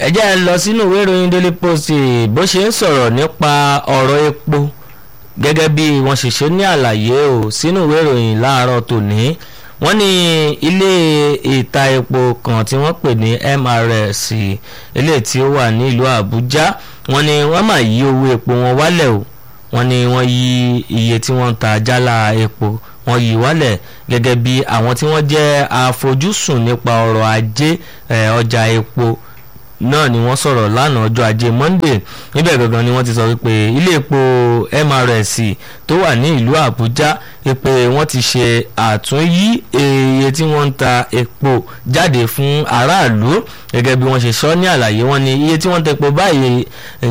ẹ jẹ́ ẹ lọ sínú ìwé ìròyìn daily post bó ṣe ń sọ̀rọ̀ nípa ọ̀rọ̀ epo gẹ́gẹ́ bí wọ́n ṣe ṣe ní àlàyé o sínú ìwé ìròyìn láàárọ̀ tòní wọ́n ní ilé ìta epo kan tí wọ́n pè ní MRS ilé tí ó wà ní ìlú Àbújá wọ́n ní wọ́n máa yí owó epo wọn wálẹ̀ o wọ́n ní wọ́n yí iye tí wọ́n ń ta jálá epo wọ́n yí wálẹ̀ gẹ́gẹ́ bí àwọn tí wọ́n jẹ́ àfojúsùn nípa ọrọ̀ ajé ọjà epo náà ni wọ́n sọ̀rọ̀ lánàá ọjọ́ ajé Monday níbẹ̀ gangan ni wọ́n ti sọ wípé ilé epo MRS tó wà ní ìlú Àbújá pé wọ́n ti ṣe àtúnyí iye tí wọ́n ń ta epo jáde fún aráàlú gẹ́gẹ́ bí wọ́n ṣe sọ ní àlàyé wọn ni iye tí wọ́n ń ta epo báyìí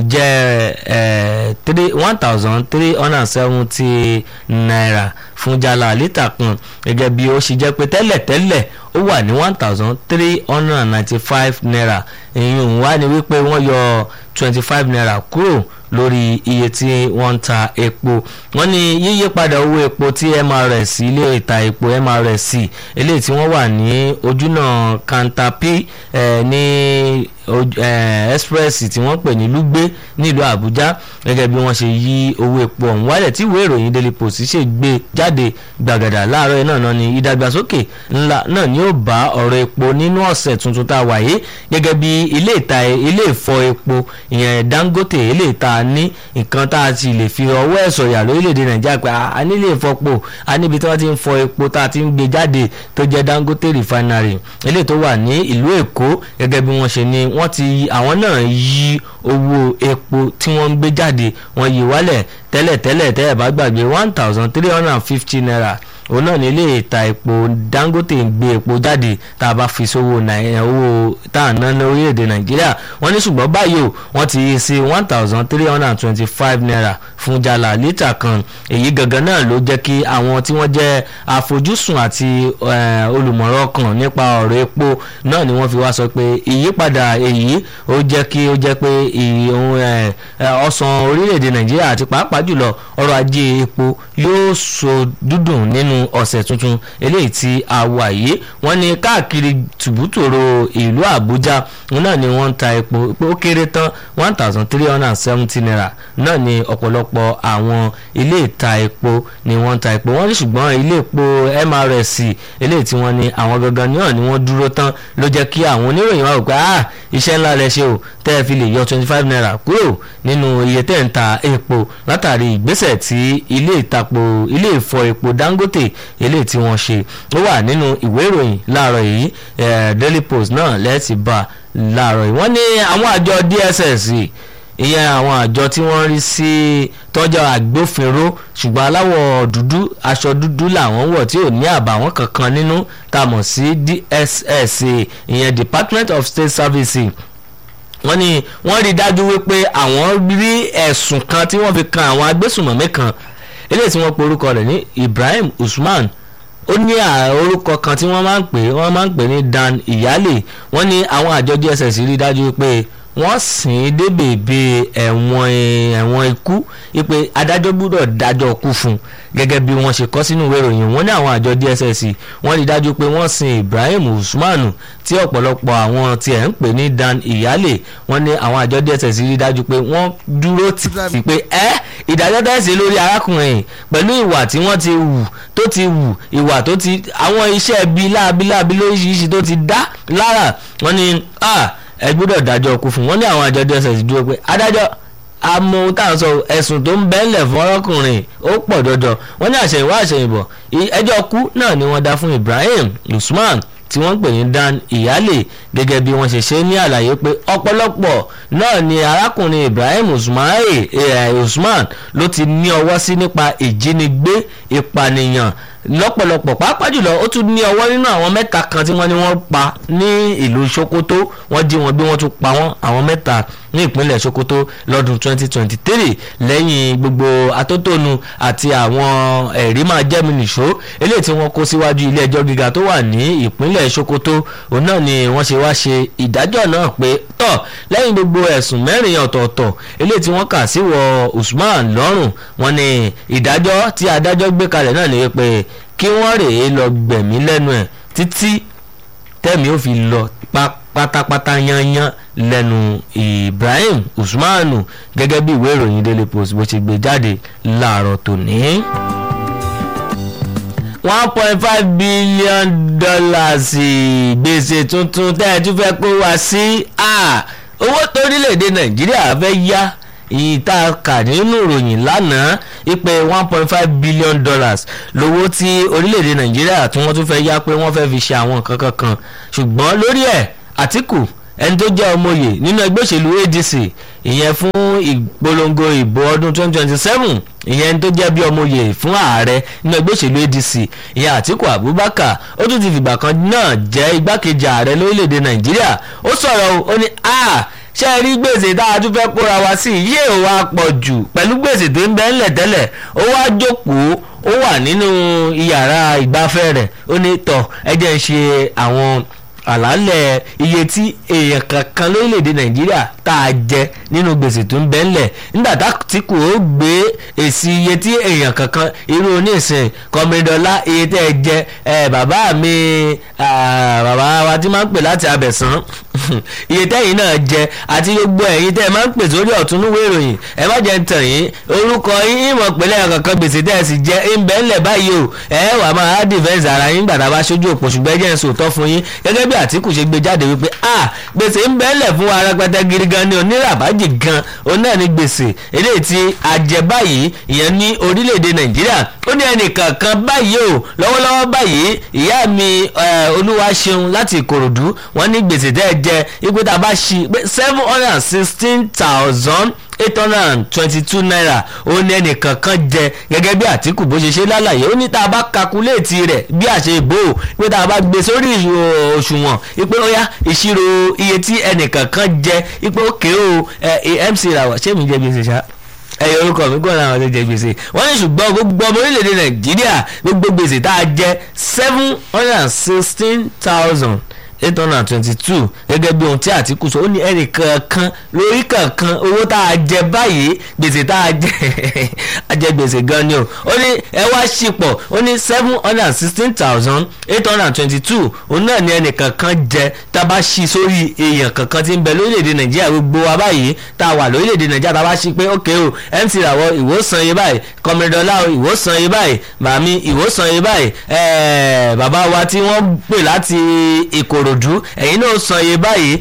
jẹ́ three one thousand three hundred and seventy naira fún jálá lítà kan gẹ́gẹ́ bí ó ṣe jẹ́ pé tẹ́lẹ̀tẹ́lẹ̀ ó wà ní one thousand three hundred and ninety five naira ìyún wá ní wípé wọ́n yọ twenty five naira kúrò lórí iye tí wọ́n ń ta epo wọ́n ní yíyí padà owó epo tí MRS ilé ìta epo MRS eléyìí tí wọ́n wà ní ojúnà kantapi eh, ní eh, express tí wọ́n pè ní lugbe nílùú Àbújá gẹ́gẹ́ bí wọ́n ṣe yí owó epo ọ̀hún wálẹ̀ tí ìwé ìròyìn Daily Post ṣe gbé jáde gbàgàdà láàárọ̀ náà náà ni ìdàgbàsókè ńlá náà ni ó bá ọ̀rọ̀ epo nínú ọ̀sẹ̀ tuntun tá a wà yìí gẹ́gẹ́ bí ilé ìta ilé ìfọ epo ìyẹn Dangote ilé ìta ní nǹkan tá a ti lè fi ọwọ́ ẹ̀ sọ̀yà lórílẹ̀‐èdè Nàìjíríà pé a nílé ìfọpo a níbi tí wọ́n ti ń fọ epo tá a ti ń gbé jáde tó jẹ́ Dangote refinery ilé tó wà ní ìlú Èkó gẹ́gẹ́ bí wọ́n ṣe ní wọ́n ti àwọn náà yí owó epo tí wọ́n ń gbé jáde wọ́n yí wálẹ̀ tẹ́lẹ̀tẹ́lẹ̀ tẹ́lẹ̀ bá gbàgbé one thousand three hundred and fifty naira òun náà ní ilé ìta epo Dangote ń gbé epo jáde tá a bá fi sówó owó tá à ń ná ní orílẹ̀-èdè Nàìjíríà wọ́n ní ṣùgbọ́n báyìí o wọ́n ti yí sí one thousand three hundred and twenty-five naira fún jálá lítà kan èyí gangan náà ló jẹ́ kí àwọn tí wọ́n jẹ́ àfojúsùn àti olùmọ̀ràn kan nípa ọ̀rọ̀ epo náà ni wọ́n fi wá sọ pé ìyípadà èyí ó jẹ́ kí ó jẹ́ pé ọ̀sán orílẹ̀-èdè Nàìjíríà àti pàápàá jùlọ ọrọ̀ ajé epo yóò so dúdùn nínú ọ̀sẹ̀ tuntun eléyìí tí a wà yìí wọ́n ní káàkiri tùbútòrò ìlú Àbújá náà ni wọ́n ń ta epo pé ó kéré tán one thousand three hundred and seventy naira náà ni ọ̀pọ̀lọpọ̀ àwọn ilé ìta epo ni wọ́n ń ta epo wọ́n ní ṣùgbọ́n ilé epo MRS eléyìí tí wọ́n ní àwọn gangan náà ni wọ́n dúró tán ló jẹ́ kí àwọn oníròyìn wá wò pé ah iṣẹ́ ńlá lẹ ṣe o tẹ́ ẹ fi lè yọ twenty five naira kúrò nínú iye tẹ́ ń ta epo látàrí ìgbésẹ̀ tí ilé ìtapo ilé ìfọ epo Dangote eléyìí tí wọ́n ṣe ó wà nínú ìwé ìròyìn láàárọ̀ yìí Daily Post náà lẹ́ẹ̀tì bá láàárọ̀ yìí wọ́n ní àwọn àjọ DSS ìyẹn àwọn àjọ tí wọ́n rí sí tọ́jà agbófinró ṣùgbọ́n aláwọ̀ dúdú aṣọ dúdú làwọn wọ̀ tí ò ní àbàwọ́n kankan nínú tá a mọ̀ sí DSS ìyẹn Department of State Services wọ́n ní wọ́n rí dájú wípé àwọn rí ẹ̀sùn kan tí wọ́n fi kan àwọn agbésùnmọ̀mí kan eléyìí tí wọ́n pe orúkọ rẹ̀ ní Ibrahim Usman ó ní orúkọ kan tí wọ́n máa ń pè wọ́n máa ń pè ní Dan Iyale wọ́n ní àwọn àjọ DSS rí dájú wípé wọ́n sìn ín dé bèbè ẹ̀wọ̀n ẹ̀wọ̀n ikú wípé adájọ́ gbúdọ̀ dájọ́ kú fún un gẹ́gẹ́ bí wọ́n ṣe kọ́ sínú ìwé ìròyìn wọ́n ní àwọn àjọ DSS wọ́n rí dájú pé wọ́n sin Ibrahim Usman tí ọ̀pọ̀lọpọ̀ àwọn tí ẹ̀ ń pè ní Dan Iyale wọ́n ní àwọn àjọ DSS rí dájú pé wọ́n dúró tì í pé ẹ́ ìdájọ́ tẹ̀sí lórí arákùnrin pẹ̀lú ìwà tí wọ́n ti wù tó ti wù ìwà tó ti àwọn iṣẹ́ bíi láabiláabi lóríṣiríṣi tó ti dá lára wọ́n ní ẹ gbọ́dọ̀ dájọ́ kú fún wọn ní àwọn àjọ DSS dúró pé adájọ́ àmọ́ ohun tá à ń sọ ẹ̀sùn tó ń bẹ́ńlẹ̀ fún ọlọ́kùnrin ó pọ̀ dandan wọ́n ní àṣẹyìnwá àṣẹyìnbọ̀ ẹjọ́ kú náà ni wọ́n dá fún Ibrahim Usman tí wọ́n ń pè ní Dan Iyale gẹ́gẹ́ bí wọ́n ṣe ṣe ní àlàyé pé ọ̀pọ̀lọpọ̀ náà ni arákùnrin Ibrahim Usman ló ti ní ọwọ́ sí nípa ìjínigbé ìpànìyàn lọ́pọ̀lọpọ̀ pàápàá jùlọ ó tún ní ọwọ́ nínú àwọn mẹ́ta kan tí wọ́n ní wọ́n pa ní ìlú Sokoto wọ́n jí wọn bí wọ́n tún pa wọ́n àwọn mẹ́ta ní ìpínlẹ̀ Sokoto lọ́dún 2023 lẹ́yìn gbogbo atótónu àti àwọn ẹ̀rí máa jẹ́mi nìṣó eléyìí tí wọ́n kó síwájú ilé ẹjọ́ gíga tó wà ní ìpínlẹ̀ Sokoto òun náà ni wọ́n ṣe wá ṣe ìdájọ́ náà pé tọ̀ lẹ́yìn gbogbo ẹ̀sùn mẹ́rin ọ̀tọ̀ọ̀tọ̀ eléyìí tí wọ́n kà sí wọ Usman lọ́rùn wọ́n ní ìdájọ́ tí adájọ́ gbé kalẹ̀ náà ni pé kí wọ́n rèé lọ gbẹ̀mí lẹ́nu ẹ̀ títí tẹ́mi ó fi lọ pátápátá yanyan lẹ́nu Ibrahim Usmanu gẹ́gẹ́ bí ìwé ìròyìn Daily Post bó ṣe gbé jáde láàárọ̀ tòní one point five billion dollars gbèsè tuntun tẹ́ ẹ tún fẹ́ kó wá sí owó torílẹ̀-èdè nàìjíríà fẹ́ yá ìta kà nínú ìròyìn lánàá ìpè one point five billion dollars lówó tí orílẹ̀-èdè nàìjíríà tí wọ́n tún fẹ́ yá pé wọ́n fẹ́ fi ṣe àwọn nǹkan kankan ṣùgbọ́n lórí ẹ̀ àtìkù ẹni tó jẹ́ ọmọye nínú ẹgbẹ́ òṣèlú ADC ìyẹn fún ìpolongo ìbò ọdún 2027 ìyẹn tó jẹ́ bí ọmọye fún ààrẹ nínú ẹgbẹ́ òṣèlú ADC ìyẹn Àtíkù Abubakar ó tún ti fìgbà kan náà jẹ́ igbákejì ààrẹ lórílẹ̀‐èdè Nàìjíríà ó sọ̀rọ̀ ó ní a ṣe rí gbèsè tá a tún fẹ́ kóra wá sí yé ò wá pọ̀ jù pẹ̀lú gbèsè tó ń bẹ ńlẹ̀ tẹ́lẹ̀ ó wá jókòó ó wà nínú iyàrá ìgbafẹ́ rẹ̀ ó ní tọ̀ ẹ jẹ́ ń ṣe àwọn àlàálẹ̀ iye tí èèyàn kankan lórílẹ̀‐èdè nàìjíríà tá a jẹ nínú gbèsè tó ń bẹ ńlẹ̀ nígbà tí kò ó gbé èsì iye tí èèyàn kankan irú oníṣìn kọmídọ́lá iye tẹ́ ẹ jẹ ẹ bàbá mi bàbá wa tí máa ń pè láti abẹ̀sán iye tẹ́yìn náà jẹ àti gbogbo ẹ̀yin tẹ́ ẹ máa ń pè sórí ọ̀túnúwé ìròyìn ẹ má jẹ́ tàn yín orúkọ yín ìmọ̀ pẹ̀lẹ́ kankan gbèsè tẹ́ ẹ sì jẹ ń bẹ ńlẹ̀ báyìí o ẹ wà máa dìfẹ́ǹsì ara yín gbàdá bá ṣojú òpó ṣùgbọ́n ẹ jẹ́ ń sòótọ́ fún yín gẹ́gẹ́ bí àtìkù ṣe gbé jáde wípé a gbèsè ń bẹ́ẹ̀lẹ̀ fún wa rẹpẹtẹ gidi gan ni oníràbájì gan òun náà ní gbèsè eléyìí tí a jẹ báyìí ìyẹn ní orílẹ̀-èdè nàìjíríà ó ní ẹnìkan kan báyìí o lọ́wọ́lọ́wọ́ báyìí ìyá mi olúwa ṣeun láti ìkòròdú wọ́n ní gbèsè tẹ́ ẹ jẹ ipò tá a bá ṣí pé seven hundred and sixteen thousand eight hundred and twenty-two naira ó ní ẹnìkan kan jẹ gẹ́gẹ́ bí àtìkù bó ṣe ṣe lálàyé ó ní tá a bá kakuléètì rẹ̀ bí àṣẹ ìbò pé tá a bá gbé sórí òṣùwọ̀n ipe ó yá ìṣirò iye tí ẹnìkan kan jẹ ipe ó ké o MC ràwọ̀ ṣé mi jẹ gbèsè ṣá ẹyọ orúkọ mi gbọ́dọ̀ àwọn tó jẹ gbèsè wọ́n ní ṣùgbọ́n gbogbo ọmọ orílẹ̀-èdè nàìjíríà gbogbo gbèsè tá a jẹ seven hundred and sixteen thousand eight hundred and twenty-two gẹ́gẹ́ bí ohun tí àtìkù sọ ó ní ẹnì kankan lórí kankan owó tá a jẹ báyìí gbèsè tá a jẹ a jẹ gbèsè gan ni o ó ní ẹ wá ṣìpọ̀ ó ní seven hundred and sixteen thousand eight hundred and twenty-two òun náà ní ẹnì kankan jẹ tá a bá ṣí sórí èèyàn kankan tí ń bẹ lórílẹ̀‐èdè nàìjíríà gbogbo wa báyìí tá a wà lórílẹ̀‐èdè nàìjíríà tá a bá ṣí pé ókè o mc ràwọ̀ ìwòsàn yìí báyìí kọmídọ́lá ìwòsàn yìí báyìí màmí ìwòsàn yìí báyìí bàbá wa tí wọ́n pè láti ìkòrò òdú ẹ̀yin náà sọ iye báyìí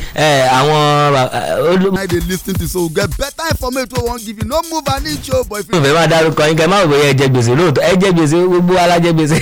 àwọn. I dey lis ten to so get better information wey wan give you no move an inch o but if you. ìfẹ́ máa dárúkọ yín kẹ́ máa wò bóyá ẹ jẹ gbèsè lóòótọ́ ẹ jẹ gbèsè gbogbo ara jẹ gbèsè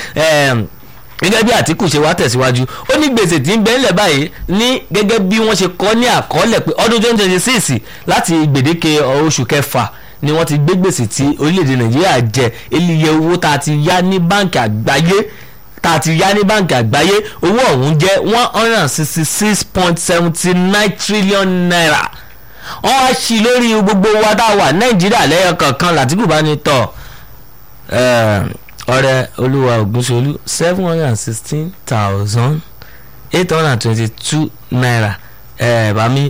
gẹ́gẹ́ bí àtìkù ṣe wá tẹ̀síwájú ó ní gbèsè tí ń bẹ ńlẹ̀ báyìí ní gẹ́gẹ́ bí wọ́n ṣe kọ́ ní àkọọ́lẹ̀ pé ọdún twenty twenty six láti gbèdéke oṣù kẹfà ni wọ́n ti gbé gbèsè tí orílẹ̀-èdè nàìjíríà jẹ eléyẹ owó tá a ti yá ní báǹkì àgbáyé tá a ti yá ní báǹkì àgbáyé owó ọ̀hún jẹ́ one hundred and sixty six point seventy nine trillion naira wọ́n wá sí lórí gbogbo wa tá a wà nàìjíríà lẹ́yọ kankan làtìkù bá ní tọ̀ ọ̀rẹ́ olúwa ògúnṣolú seven hundred and sixteen thousand eight hundred and twenty two naira bàmí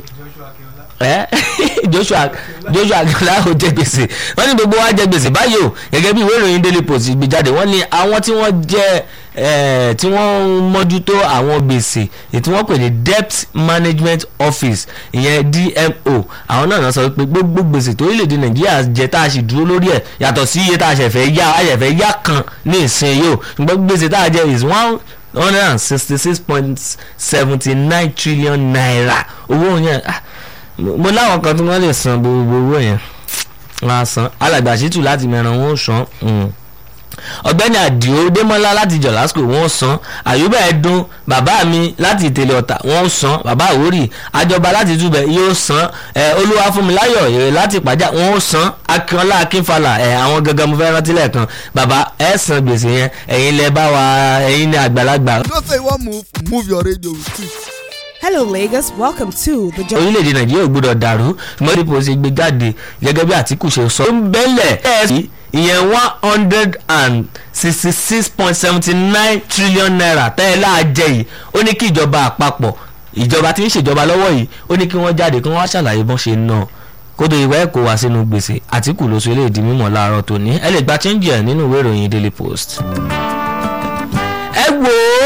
joshua joshua akínọlá ò jẹ gbèsè wọ́n ní gbogbo wa jẹ gbèsè báyìí o gẹ́gẹ́ bí ìwé ìròyìn daily post gbé jáde wọ́n ní àwọn tí wọ́n jẹ tí wọ́n ń mójútó àwọn gbèsè tí wọ́n pè ní debt management office ìyẹn dmo àwọn náà sọ pé gbogbo gbèsè tó orílẹ̀-èdè nàìjíríà jẹ tá a sì dúró lórí ẹ̀ yàtọ̀ sí iye tá a ṣẹ̀fẹ̀ yá a ṣẹ̀fẹ̀ yá kan ní ìsìn yìí o ṣùgbọ́n gbèsè tá a jẹ is one hundred and sixty six point seventy nine trillion naira owó yẹn mo láwọn kan tí wọ́n lè san gbogbo owó yẹn wọ́n á san alàgbàṣítù láti mẹ́ran wọn ó san ọ̀gbẹ́ni àdìo démọ́lá láti jọ̀lásìkò wọ́n san àyùbá ẹ̀dùn bàbá mi láti ìtẹ̀lẹ̀ ọ̀tà wọ́n san bàbá àwórì àjọba láti túbẹ̀ yóò san olúwafúnmiláyọ̀ èrè láti pàjá wọ́n san akínọlá akínfàlà àwọn gangan mo fẹ́ rántí lẹ́ẹ̀kan bàbá ẹ̀ san gbèsè yẹn ẹ̀yin lẹ bá wa ẹ̀yin ní àgbàlagbà. you know say you wan move move your radio with it. Hello, Lagos. Welcome to the. Jo- orílẹ̀-èdè nàìjíríà ò gbọdọ̀ dàrú mọ́tìpọ̀ ṣe gbé jáde gẹ́gẹ́ bí àtìkù ṣe sọ. ó ń bẹ́lẹ̀ ẹ̀ẹ́sì ìyẹn one hundred and sixty six point seventy nine trillion naira tẹ́lẹ̀ àjẹ yìí ó ní kí ìjọba àpapọ̀ ìjọba tí ń ṣèjọba lọ́wọ́ yìí ó ní kí wọ́n jáde kí wọ́n wá ṣàlàyé bọ́n ṣe ná kódò ìwé ẹ̀kọ́ wá sínú gbèsè àtìkù ló sọ eléyìí di mímọ̀ láàárọ̀ tòní ẹ lè gba change ẹ̀ nínú ìwé ìròyìn daily post. ẹ wo a máa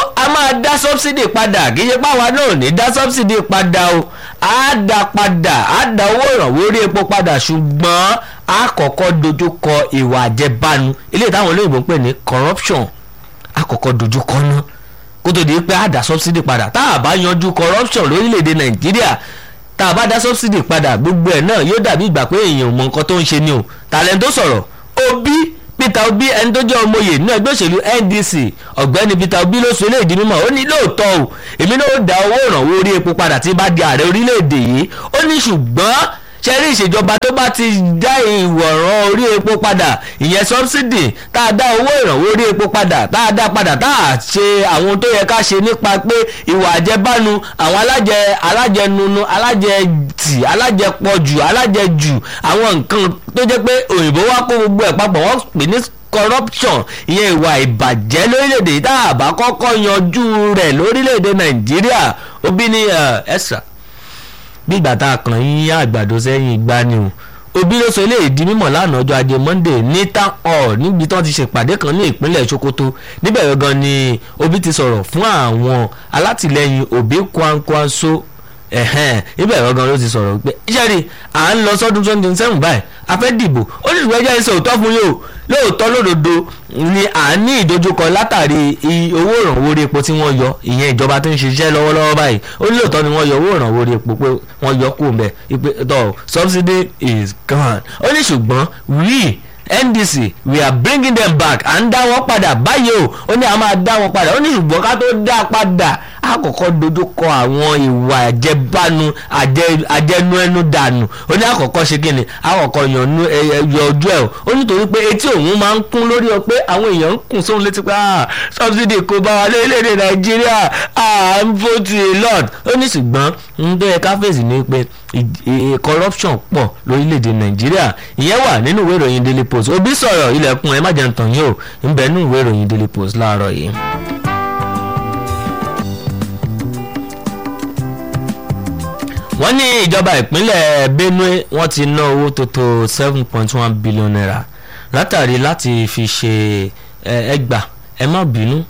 máa dá subsidy padà kì í ṣe páwa náà ò ní dá subsidy padà o á dá padà á dá owó ìrànwọ́ orí epo padà ṣùgbọ́n á kọ́kọ́ dojú kọ ìwà àjẹbánu ilé táwọn olóyìnbó ń pè ní corruption á kọ́kọ́ dojú kọ náà kó tó di pé á dá subsidy padà tá a bá yanjú corruption lórílẹ̀‐èdè nàìjíríà tá a bá dá subsidy padà gbogbo ẹ̀ náà yóò dàbí ìgbà pé èèyàn ò mọ nǹkan tó ń ṣe ni o tàlẹ́ tó sọ̀rọ̀ Obi Peter Obi ẹni tó jẹ́ ọmọye nínú ẹgbẹ́ òṣèlú NDC ọ̀gbẹ́ni Peter Obi ló sọ eléyìí mímọ́ ó ní lóòótọ́ o èmi náà ó dá owó ìrànwọ́ orí epo padà tí bá di ààrẹ orílẹ̀-èdè yìí ó ní ṣùgbọ́n ṣẹ́rí ìṣèjọba tó bá ti dá ìwọ̀ràn orí epo padà ìyẹn subsidy tá a dá owó ìrànwọ́ orí epo padà tá a dá padà tá a ṣe àwọn tó yẹ ká ṣe nípa pé ìwà àjẹbánu àwọn alájẹ alájẹnunu alájẹtì alájẹpọ̀jù alájẹjù àwọn nǹkan tó jẹ́ pé òyìnbó wá kó gbogbo ẹ̀ papọ̀ wọ́n pè ní corruption ìyẹn ìwà ìbàjẹ́ lórílẹ̀‐èdè yìí tá a bá kọ́kọ́ yanjú rẹ̀ lórílẹ̀‐èdè nàìjíríà Obi ní ẹ̀sà bí ìgbà tá a kàn yín àgbàdo sẹ́yìn ìgbà ni o Obi ló sọ eléyìí di mímọ̀ lánàá ọjọ́ ajé Monday ní town hall níbi tí wọ́n ti ṣèpàdé kan ní ìpínlẹ̀ Sokoto níbẹ̀ gangan ni Obi ti sọ̀rọ̀ fún àwọn alátìlẹyìn Obi Kwankwaso ẹ̀hẹ́n ibẹ̀ gangan ló ti sọ̀rọ̀ pé iṣẹ́ rí à ń lọ sọ́dún twenty twenty seven báyìí a fẹ́ dìbò ó ní ìwé ẹjẹ́ ìṣe òótọ́ fún yóò lóòótọ́ lódodo ni à ń ní ìdojúkọ látàrí owó ìrànwọ́ orí epo tí wọ́n yọ ìyẹn ìjọba tó ń ṣiṣẹ́ lọ́wọ́lọ́wọ́ báyìí ó ní lóòótọ́ ni wọ́n yọ owó ìrànwọ́ orí epo pé wọ́n yọ kó mbẹ́ ìpè tó subsidy is gone ó ní ṣùgbọ́n we NDC we are bringing them back à ń dá wọn padà báyìí o ó ní a máa dá wọn padà ó ní ṣùgbọ́n ká tó dá padà a kọ́kọ́ dojú kọ àwọn ìwà àjẹbánu àjẹnu ẹnu dànù ó ní àkọ́kọ́ ṣe kí ni àkọ́kọ́ yànnú yọ ojú ẹ̀ ó nítorí pé etí òun máa ń kún lórí ọ pé àwọn èèyàn ń kùn sóhun létí pé subsidy kò bá wa lórílẹ̀‐èdè nàìjíríà à ń vote a lot ó ní ṣùgbọ́n ń bẹ́ẹ̀ káfíńsì ní pé corruption pọ̀ lórílẹ̀‐èdè nàìjíríà ìyẹn wà nínú ìwé ìròyìn daily post Obi sọ̀rọ̀ ilẹ̀kùn ẹ̀ má jẹun tàn yín o ń bẹ nínú ìwé ìròyìn daily post láàárọ̀ yìí. wọ́n ní ìjọba ìpínlẹ̀ Benue wọ́n ti ná owó tó tó seven point one billion naira látàrí láti fi ṣe ẹgbà ẹ má bínú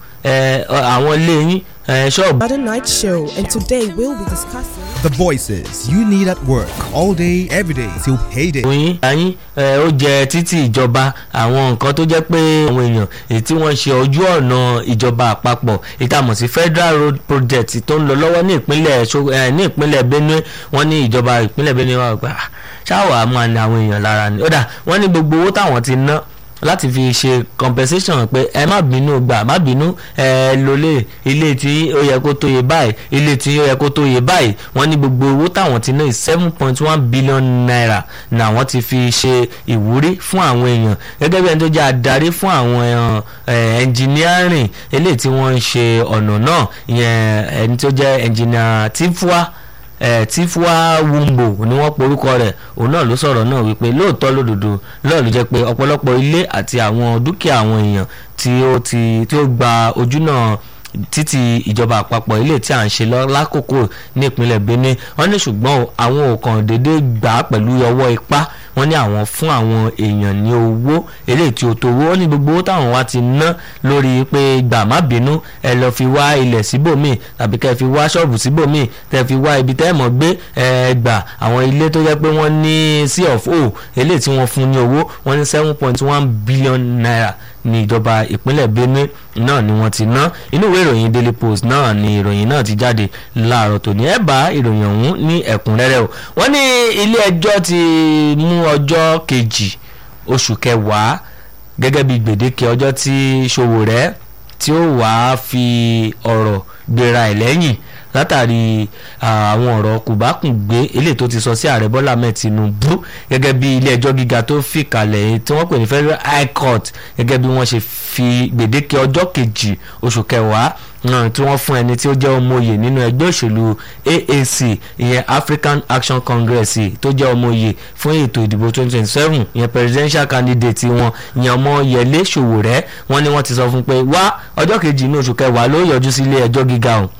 àwọn ilé yín ṣọ́ọ̀bù. Other night show, and today we'll be discussing. The voices you need at work all day, every day till payday. oyin ayin ó jẹ títí ìjọba àwọn nǹkan tó jẹ́ pé àwọn èèyàn èyí tí wọ́n ṣe ojú ọ̀nà ìjọba àpapọ̀ ìtààmú sí federal road project tó ń lọ lọ́wọ́ ní ìpínlẹ̀ ní ìpínlẹ̀ Benue wọ́n ní ìjọba ìpínlẹ̀ Benue wà gbà ṣáwọ̀ á máa ní àwọn èèyàn lára ni ó dà wọ́n ní gbogbo owó táwọn ti ná láti fi ṣe compensation pé ẹ má bínú gbà má bínú ẹ lólè ilé tí ó yẹ kó tó yẹ báyìí ilé tí ó yẹ kó tó yẹ báyìí wọ́n ní gbogbo owó táwọn ti ná seven point one billion naira ni àwọn ti fi ṣe ìwúrí fún àwọn èèyàn gẹ́gẹ́ bí ẹni tó jẹ́ adarí fún àwọn engineering eléyìí tí wọ́n ń ṣe ọ̀nà náà ìyẹn ẹni tó jẹ́ engineer Tifua ẹ tífúà wumbo ni wọ́n porúkọ rẹ̀ òun náà ló sọ̀rọ̀ náà wípé lóòótọ́ lódodo lọ́ọ̀ ló jẹ́ pé ọ̀pọ̀lọpọ̀ ilé àti àwọn dúkìá àwọn èèyàn tí ó ti tí ó gba ojú náà títí ìjọba àpapọ̀ ilé tí à ń ṣe lákòókò ní ìpínlẹ̀ Benue wọ́n ní ṣùgbọ́n àwọn ò kàn déédéé gbà á pẹ̀lú ọwọ́ ipá wọ́n ní àwọn fún àwọn èèyàn ní owó eléyìí tí ó tó owó wọ́n ní gbogbo owó táwọn wá ti ná lórí pé gbà má bínú ẹ lọ fi wá ilẹ̀ síbòmíì tàbí kẹ́ fi wá ṣọ́ọ̀bù síbòmíì tẹ́ fi wá ibi tẹ́ ẹ̀ mọ́ gbé ẹ gbà àwọn ilé tó jẹ́ pé wọ́n ní C of O eléyìí tí wọ́n fún ní owó wọ́n ní seven point one billion naira ní ìjọba ìpínlẹ̀ Benue náà ni wọ́n ti ná inú ìwé ìròyìn Daily Post náà ni ìròyìn náà ti jáde láàárọ̀ tòní ẹ bá ìròyìn ọ̀hún ní ẹ̀kúnrẹ́rẹ́ o wọ́n ní ilé ẹjọ́ ti mú ọjọ́ kejì oṣù kẹwàá gẹ́gẹ́ bí gbèdéke ọjọ́ tí Sowore tí ó wàá fi ọ̀rọ̀ gbéra ẹ̀ lẹ́yìn látàrí àwọn ọ̀rọ̀ kùbákùngbé eléyìí tó ti sọ sí ààrẹ Bọ́lá Ahmed Tinubu gẹ́gẹ́ bí ilé ẹjọ́ gíga tó fìkàlẹ̀ tí wọ́n pè ní Federal High Court gẹ́gẹ́ bí wọ́n ṣe fi gbèdéke ọjọ́ kejì oṣù kẹwàá náà tí wọ́n fún ẹni tí ó jẹ́ ọmọoyè nínú ẹgbẹ́ òṣèlú AAC ìyẹn African Action Congress tó jẹ́ ọmọoyè fún ètò ìdìbò 2027 ìyẹn presidential candidate wọn ìyẹn Ọmọyẹlé Sowore wọ́n ní wọ́n ti sọ fún pé wá ọjọ́ kejì inú oṣù kẹwàá ló yọjú sí ilé ẹjọ́ gíga ọ̀hún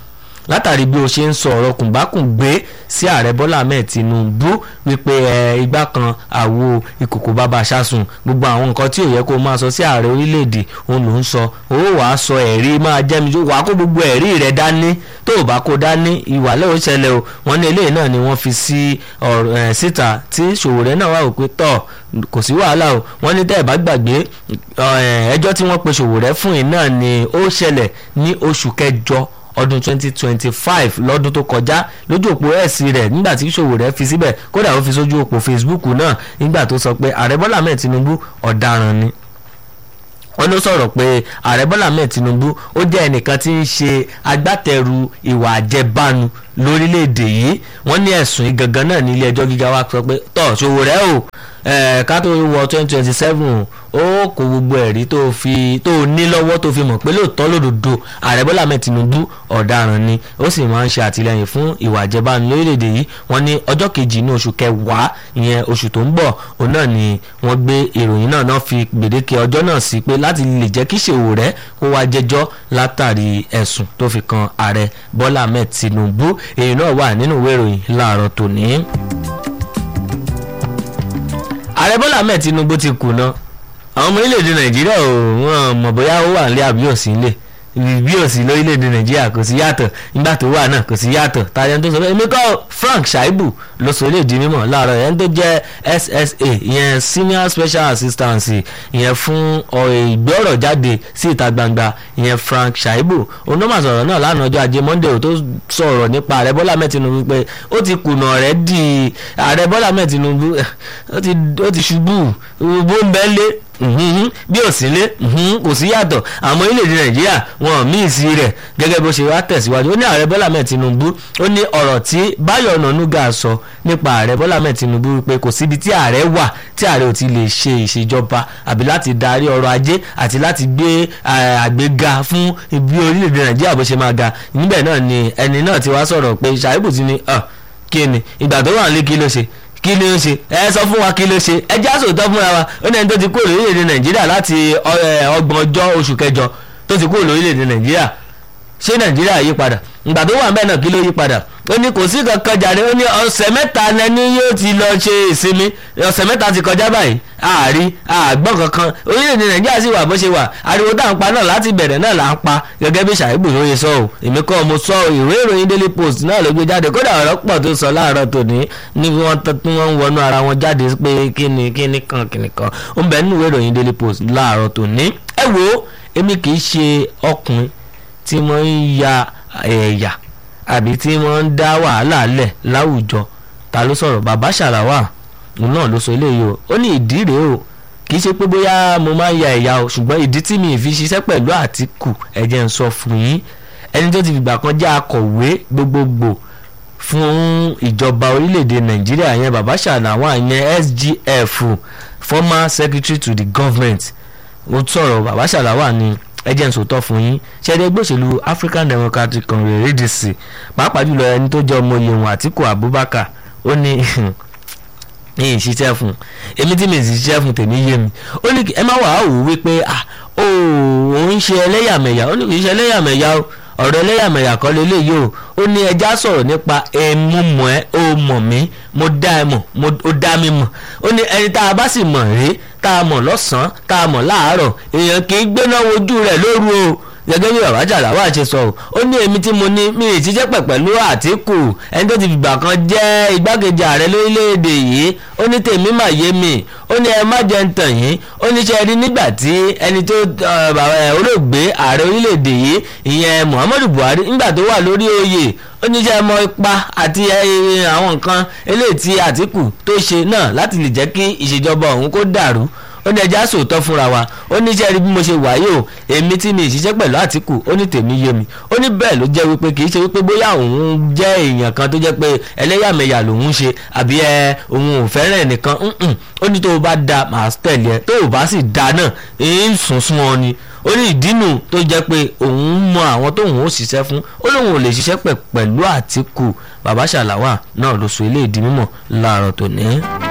látàrí bí o ṣe ń sọ ọ̀rọ̀ kùnbákùngbé sí ààrẹ bọ́lá ahmed tinubu wípé ẹ igbá kan àwo ìkòkò bàbá ṣásùn gbogbo àwọn nǹkan tí ò yẹ kó máa sọ sí ààrẹ orílẹ̀-èdè òun ló ń sọ ó wàá sọ ẹ̀rí máa jẹ́ mi wàá kó gbogbo ẹ̀rí rẹ̀ dání tó o bá kó dání ìwàlẹ̀ ò ṣẹlẹ̀ o wọ́n ní eléyìí náà ni wọ́n fi sí ọ̀rọ̀ ẹ̀ síta tí Sowore náà wà wò pé tọ̀ kò sí wàhálà o wọ́n ní tẹ́ ẹ̀ bá gbàgbé ẹjọ́ tí wọ́n pe Sowore fún yìí náà ni ó ṣẹlẹ̀ ní oṣù kẹjọ ọdún 2025 lọ́dún tó kọjá lójú òpó ẹ̀sìn rẹ̀ nígbà tí Sowore fi síbẹ̀ kódà ó fi sójú òpó Facebook náà nígbà tó sọ pé ààrẹ Bọ́lá Ahmed Tinubu ọ̀daràn ni wọ́n ló sọ̀rọ̀ pé ààrẹ Bọ́lá Ahmed Tinubu ó jẹ́ ẹnìkan tí ń ṣe agbátẹrù ìwà àjẹbánu lórílẹ̀‐èdè yìí wọ́n ní ẹ̀sùn yìí gangan náà ní ilé ẹjọ́ gíga wa sọ pé tọ́ Sowore o ká tó wọ twenty twenty seven ó kó gbogbo ẹ̀rí tó fi tó ní lọ́wọ́ tó fi mọ̀ pé lóòótọ́ lòdòdó ààrẹ Bọ́lá Ahmed Tinubu ọ̀daràn ni ó sì máa ń ṣe àtìlẹyìn fún ìwà àjẹbánu lórílẹ̀‐èdè yìí wọ́n ní ọjọ́ kejì ní oṣù kẹwàá ìyẹn oṣù tó ń bọ̀ òun náà ni wọ́n gbé ìròyìn náà náà fi gbèdéke ọjọ́ náà sí pé láti lè jẹ́ kí Sowore kó wá jẹ́jọ́ látàrí ẹ̀sùn tó fi kan ààrẹ Bọ́lá Ahmed Tinubu èyí náà wà nínú ìwé ìròyìn láàárọ̀ tòní. ààrẹ Bọ́lá Ahmed Tinubu ti kùnà àwọn ọmọ orílẹ̀-èdè Nàìjíríà ò wọ́n mọ̀ bóyá ó wà nílé àbí òsì nílé bí òsì lórílẹ̀‐èdè nàìjíríà kò sí yàtọ̀ nígbà tó wà náà kò sí yàtọ̀ tàbí ẹni tó sọ pé èmi kọ́ Frank Shaibu ló sọ eléyìí di mímọ̀ láàárọ̀ ẹni tó jẹ́ SSA ìyẹn senior special assistance ìyẹn fún ìgbọ́rọ̀ jáde sí ìta gbangba ìyẹn Frank Shaibu onímọ̀ sọ̀rọ̀ náà lánàá ọjọ́ ajé Monday tó sọ̀rọ̀ nípa ààrẹ Bọ́lá Ahmed Tinubu pé ó ti kùnà rẹ̀ di ààrẹ Bọ́lá Ahmed Tinubu ó ti ṣubú bó ń bẹ́ lé bí ò sí lé kò sí yàtọ̀ àmọ́ orílẹ̀-èdè nàìjíríà wọn míì sí rẹ̀ gẹ́gẹ́ bó ṣe wá tẹ̀síwájú ó ní ààrẹ bọ́lá mẹ́ẹ̀ tinubu ó ní ọ̀rọ̀ tí báyọ̀ ọ̀nànúgà sọ nípa ààrẹ bọ́lá mẹ́ẹ̀ tinubu pé kò síbi tí ààrẹ wà tí ààrẹ ò ti lè ṣe ìṣèjọba àbí láti darí ọrọ̀ ajé àti láti gbé àgbéga fún ibi orílẹ̀-èdè nàìjíríà bó ṣe máa ga níbẹ̀ náà ni ẹni náà ti wá sọ̀rọ̀ pé ṣàìbù ti ní kí ni ìgbà tó wà nílé kí ló ṣe kí ló ń ṣe ẹ sọ fún wa kí ló ṣe ẹ já sòótọ́ fúnra wa ó ní ẹni tó ti kúrò lórílẹ̀‐èdè nàìjíríà láti ọgbọ̀n ọjọ́ oṣù kẹjọ tó ti kúrò lórílẹ̀‐èdè nàìjíríà ṣé nàìjíríà yí padà ìgbà tó wà ń bẹ́ẹ̀ náà kí ló yí padà ó ní kò sí kankan jàre ó ní ọ̀sẹ̀ mẹ́ta lẹ́ni yóò ti lọ ṣe ìsinmi ọ̀sẹ̀ mẹ́ta ti kọjá báyìí àárí àgbọ̀n kankan orílẹ̀-èdè nàìjíríà sì wà bó ṣe wà ariwo tá à ń pa náà láti bẹ̀rẹ̀ náà là ń pa gẹ́gẹ́ bí Ṣàìbù ló yẹ sọ ọ́ èmi kọ́ mo sọ ìwé ìròyìn Daily Post náà ló gbé jáde kódà ọ̀rọ̀ pọ̀ tó sọ láàárọ̀ tòní ní wọ́n tún wọ́n ń wọnú ara wọn jáde pé kíni kíni kan kíni kan ó ń bẹ nínú ìwé ìròyìn Daily Post láàárọ̀ tòní ẹ wo èmi kì í ṣe ọkùnrin tí mo ń ya ẹ̀yà àbí tí wọ́n ń dá wàhálà lẹ̀ láwùjọ ta ló sọ̀rọ̀ bàbá ṣàlàwà òun náà ló sọ eléyìí o ó ní ìdí rèé o kì í ṣe pé bóyá mo máa ń ya ẹ̀yà o ṣùgbọ́n ìdí tí mi ì fi ṣiṣẹ́ pẹ̀lú Àtíkù ẹ jẹ́ n sọ fún yín ẹni tó ti fìgbà kan jẹ́ akọ̀wé gbogbogbò fún ìjọba orílẹ̀-èdè Nàìjíríà yẹn bàbá ṣàlàwà yẹn SGF former secretary to the government ó sọ̀rọ̀ bàbá ṣàlàwà ni ẹ jẹ́ n sòótọ́ fún yín ṣẹ́ẹ́dẹ́ ẹgbẹ́ òṣèlú African Democratic Congress ADC pàápàá jùlọ ẹni tó jẹ́ ọmọ iye wọn Àtíkù Abubakar ó ní ní ìṣiṣẹ́ fún èmi tí mi sì ṣiṣẹ́ fún tèmi yé mi ó ní ẹ má wàá wò wípé ah ó òun ṣe ẹlẹ́yàmẹ̀yà ó ní kì í ṣe ẹlẹ́yàmẹ̀yà o ọ̀rọ̀ ẹlẹ́yàmẹ̀yà kọ́ lélẹ́yìí o ó ní ẹja sọ̀rọ̀ nípa ẹmu mọ̀ ẹ́ ó mọ̀ mí mo dá ẹ mọ̀ ó dá mi mọ̀ ó ní ẹni tá a bá sì mọ̀ rí tá a mọ̀ lọ́sàn-án tá a mọ̀ láàárọ̀ èèyàn kì í gbéná wojú rẹ̀ lóru o gẹ́gẹ́ bí bàbá jàláwà ṣe sọ ọ́ ó ní èmi tí mo ní mi ì ṣiṣẹ́ pẹ̀ pẹ̀lú Àtíkù ẹni tó ti fìgbà kan jẹ́ igbákejì ààrẹ lórílẹ̀‐èdè yìí ó ní tèmi mà yé mi ó ní ẹ má jẹ́ ń tàn yín ó ní ṣe rí nígbà tí ẹni tó olóògbé ààrẹ orílẹ̀‐èdè yìí ìyẹn Muhammadu Buhari nígbà tó wà lórí oyè ó ní ṣe mọ ipa àti àwọn nǹkan eléyìí tí Àtíkù tó ṣe náà láti lè jẹ́ kí ìṣèjọba òun kó dàrú ó ní ẹja sòótọ́ fúnra wa ó ní iṣẹ́ rí bí mo ṣe wáyé o èmi tí mi ìṣiṣẹ́ pẹ̀lú Àtíkù ó ní tèmi yé mi ó ní bẹ́ẹ̀ ló jẹ́ wípé kì í ṣe wípé bóyá òun jẹ́ èèyàn kan tó jẹ́ pé ẹlẹ́yàmẹ̀yà lòun ṣe àbí ẹ òun ò fẹ́ràn ẹnìkan ó ní tó o bá da màá tẹ̀lé ẹ tó o bá sì da náà ń sùn sún ọ ni ó ní ìdínú tó jẹ́ pé òun mọ àwọn tóun ó ṣiṣẹ́ fún ó lóun ò lè ṣiṣẹ́ pẹ̀lú Àtíkù bàbá ṣàlàwà náà ló sọ ilé ìdí mímọ̀ láàárọ̀ tòní.